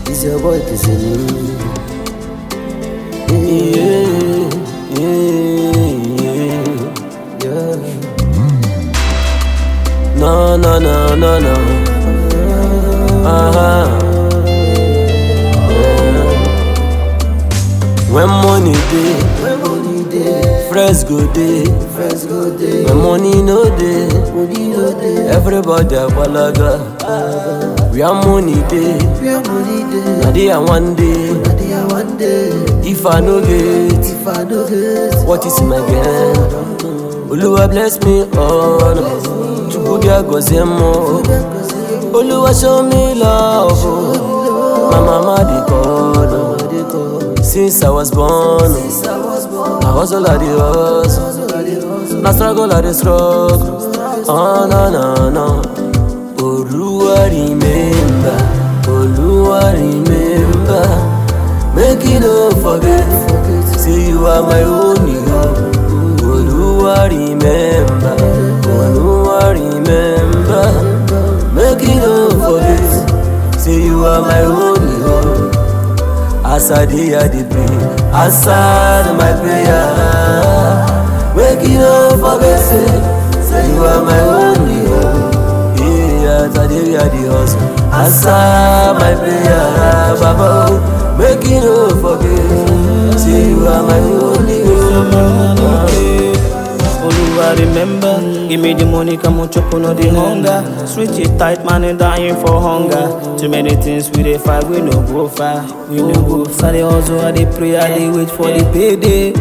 It's your boy Kizini. Yeah, yeah, yeah. No, no, no, no, no. Uh-huh. Yeah. When money dey, When money dey, friends go dey. friends go dey. When money no dey, Money no dey. everybody gbalaga. Where money dey, Where money dey, na there one day. na there one day. If I no get, If I no get, what is my gain? Oluwa bless me all. Chukwu bịa gọzie m. Oluwa show me love. oh. My mama dey call. oh. they call. Since I was born, Since I was born, na hustle I dey hustle. so I dey hustle. Na struggle I dey struggle. Oh no no no. Oluwa remember, Oluwa remember. Make you no forget, say you are my only hope. Oluwa remember, Oluwa remember. Make you no forget, say you are my only hope. As I dey I dey pray, answer my prayer. Make you no forget, say, say you are my only hope. Yeah, as I dey I dey hustle, answer my prayer, Baba. oh. Make you no forget, say you are my only hope. Oluwa remember, give me the money, come on chop on all the hunger. Switch it tight, man, and dying for hunger. Too many things we dey fight, we no go far, we no go far. They also I dey pray, I dey wait for the payday.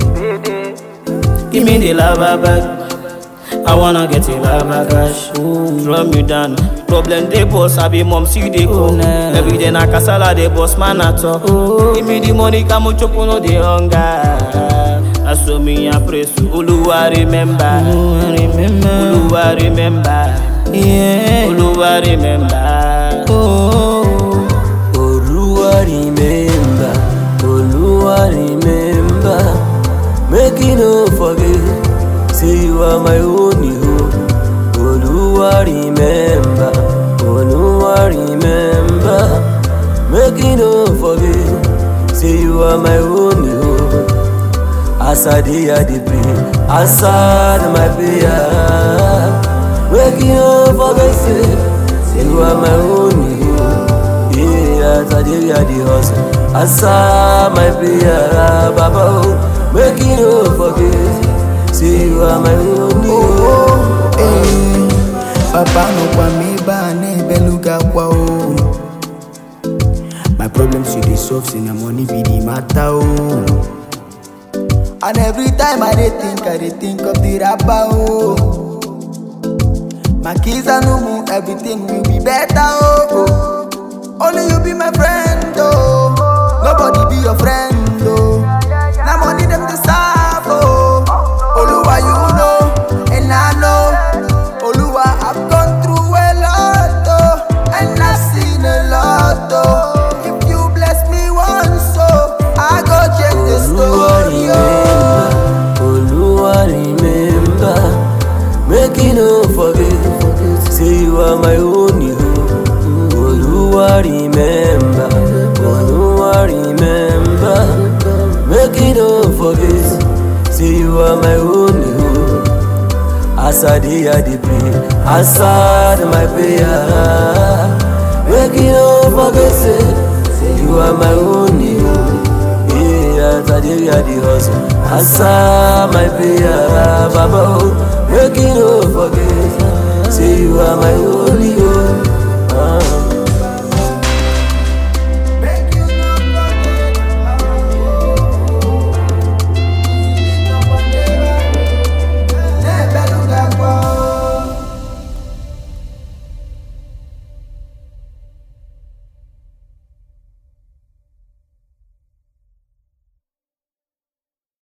Give me the lava bag. I wanna get a lava cash. Drum you down. Problem they boss, I be mom see they go. Every day na kasala they boss man at all. Give me the money, come on chop on all the hunger. I saw me I pray to Oluwa remember. Oluwa remember. Yeah. Oluwa remember. Oh. Oluwa remember, Oluwa remember. Make you no forget, say you are my only hope. Oluwa remember, Oluwa remember. Make you no forget, say you are my only hope. As I dey I dey pray, answer my prayer. Make you no forget, say, say you are my only hope. Yeah, as I dey I dey hustle, answer my prayer, Baba. oh. Make you no forget, say you are my only hope. Eh, Papa no kwa me ba ne beluga kwa o. My problems you dey solve, say na money be the matter o. And every time I dey think, I dey think of the rapper o. My kids are no more, everything will be better o. Only you be my friend o. Nobody be your friend o. Na money dem dey serve o. Oluwa you know, and I know. Oluwa I've gone through a lot oh, and I've seen a lot oh. If you bless me once oh, I go change the Oluwa story oh. remember, Oluwa remember. Make you no forget, say you are my only hope. Oluwa remember, Oluwa remember. Make you no forget, say you are my only hope. As I dey I dey pray, answer my prayer. Make you no forget, say, say you are my only hope. Yeah, as I dey I dey hustle, answer my prayer, Baba. oh. Make you no forget, say you are my